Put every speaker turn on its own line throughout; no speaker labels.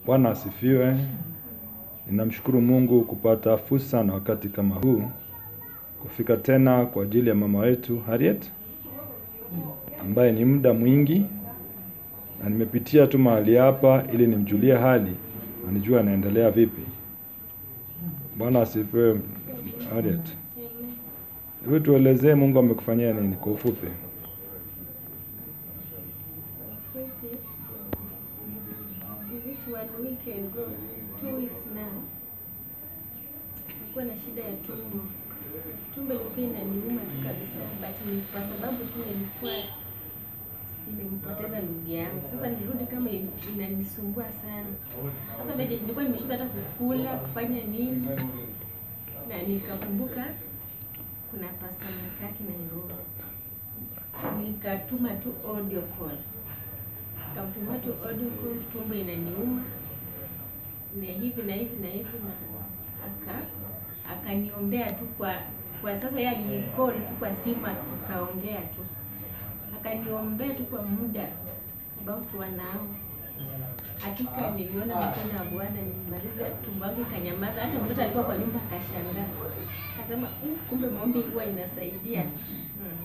Bwana asifiwe. Ninamshukuru Mungu kupata fursa na wakati kama huu kufika tena kwa ajili ya mama wetu Harriet ambaye ni muda mwingi na nimepitia tu mahali hapa ili nimjulie hali na nijue anaendelea vipi. Bwana asifiwe. Harriet, hebu tuelezee Mungu amekufanyia nini kwa ufupi?
Is it one week ago, two weeks now, nilikuwa na shida ya tumbo. Tumbo ilikuwa inaniuma tu kabisa, but ni kwa sababu tu nilikuwa nimempoteza ndugu yangu. Sasa nirudi kama in- inanisumbua sana. Sasa baadaye nilikuwa nimeshinda hata kukula, kufanya nini, na nikakumbuka kuna pasta Nyakaki Nairobi, nikatuma tu audio call kamtuma tu audio call, tumbo inaniuma na hivi na hivi na hivi, na aka akaniombea tu kwa kwa sasa, yeye alicall tu kwa simu, tukaongea tu, akaniombea tu kwa muda about one hour. Hakika niliona mikono ya Bwana, nilimaliza tumbo yangu ikanyamaza. Hata mtoto alikuwa kwa nyumba akashangaa, akasema "Mm, kumbe maombi huwa inasaidia. Hmm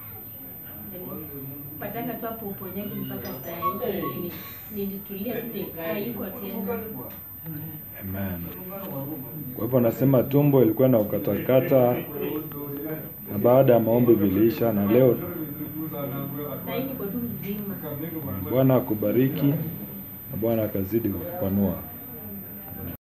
pataka tu hapo uponyaji mpaka saa hii Ni- nilitulia tu ni- haiko tena.
Amen. Kwa hivyo nasema tumbo ilikuwa na ukatakata na baada ya maombi viliisha na leo
Saa hii niko tu mzima.
Bwana akubariki na Bwana akazidi kukupanua.